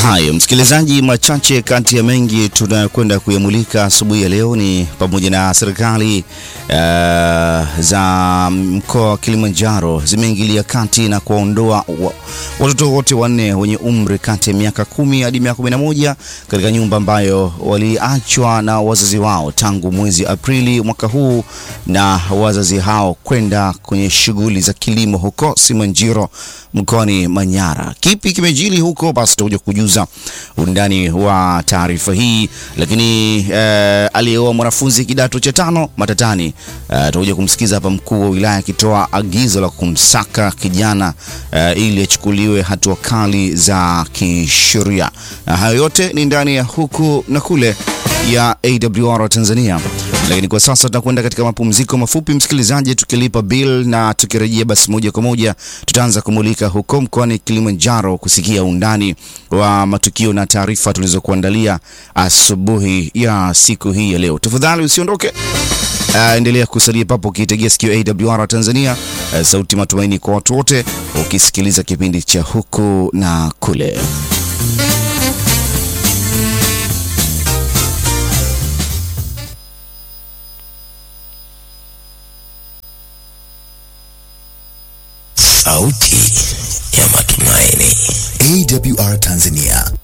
Haya, msikilizaji, machache kati ya mengi tunayokwenda kuyamulika asubuhi ya leo ni pamoja na serikali uh, za mkoa wa Kilimanjaro zimeingilia kati na kuwaondoa wa, watoto wote wanne wenye umri kati ya miaka kumi hadi miaka kumi na moja katika nyumba ambayo waliachwa na wazazi wao tangu mwezi Aprili mwaka huu, na wazazi hao kwenda kwenye shughuli za kilimo huko Simanjiro mkoani Manyara. Kipi kimejili huko? Basi tutakuja kujuza undani wa taarifa hii, lakini eh, aliyeoa mwanafunzi kidato cha tano matatani. Eh, tutakuja kumsikiza hapa mkuu wa wilaya akitoa agizo la kumsaka kijana eh, ili achukuliwe hatua kali za kisheria. Na hayo yote ni ndani ya huku na kule ya AWR Tanzania. Lakini kwa sasa tunakwenda katika mapumziko mafupi, msikilizaji, tukilipa bill na tukirejea, basi moja kwa moja tutaanza kumulika huko mkoani Kilimanjaro kusikia undani wa matukio na taarifa tulizokuandalia asubuhi ya siku hii ya leo. Tafadhali usiondoke. Uh, endelea kusalia papo ukiitegea sikio AWR Tanzania, uh, sauti matumaini kwa watu wote, ukisikiliza kipindi cha huku na kule. Sauti ya matumaini. AWR Tanzania